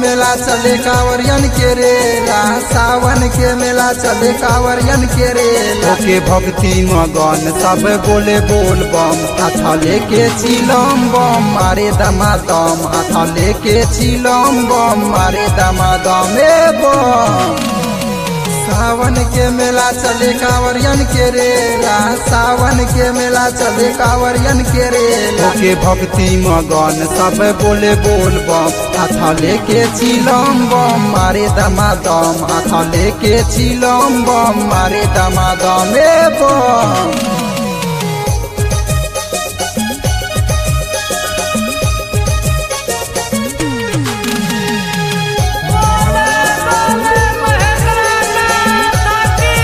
मेला चले कांवरियन के रेला सावन के मेला चले कांवरियन के रेला ओके भक्ति मगन सब बोले बोल बम हाथ लेके चिलम बम मारे दमा दम हाथ लेके चिलम बम मारे दमा दम ए बम सावन के मेला चले कांवरियन के रेला सावन के मेला चले कांवरियन के रेला के भक्ति मगन सब बोले बोल बम हाथ लेके चिलम बम मारे दमा दम हाथ लेके चिलम बम मारे दमा दम ए बम बोले बोले महेंद्रनाथ की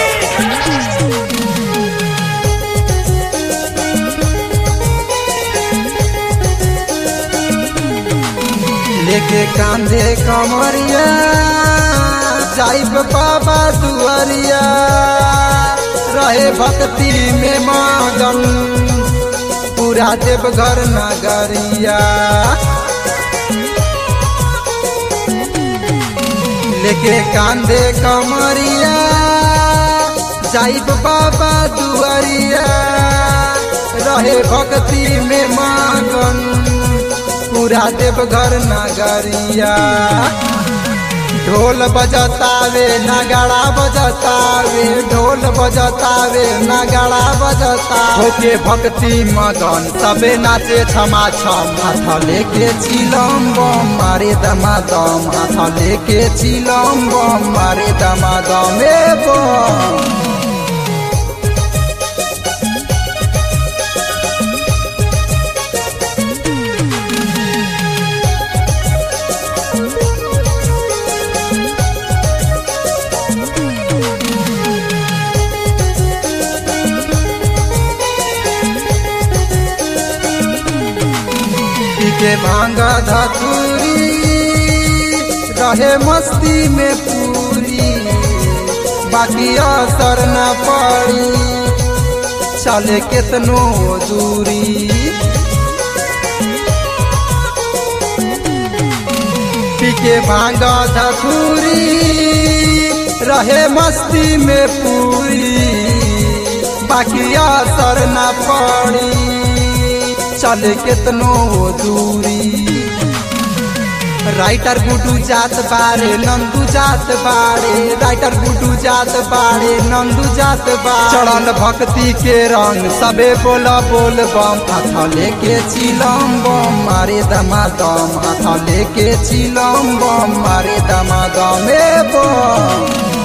लेके कांधे कमरिया जाइब बाबा दुआरिया रहे भक्ति में मगन पूरा देवघर नगरिया लेके कांधे कमरिया जाइब बाबा दुआरिया रहे भक्ति में मगन पूरा देवघर नगरिया ढोल बजतावे नगाड़ा बजतावे ढोल बजतावे नगाड़ा बजता होके भक्ति मगन सबे नाचे क्षमा छम हाथ लेके चिलम बम मारे दमा दम हाथ लेके चिलम बम मारे दमा दम ए बम के भांगा धतूरी रहे मस्ती में पूरी बाकी असर न पड़ी चले केतनो दूरी पीके भांगा धतूरी रहे मस्ती में पूरी बाकी असर न पड़ी चले केतनो दूरी राइटर गुडू जात बारे नंदू जात बारे राइटर गुडू जात बारे नंदू जात बारे चढ़ल भक्ति के रंग सबे बोला बोल बम हाथ लेके चिलम बम मारे दमा दम हाथ लेके चिलम बम मारे दमा दम ए बम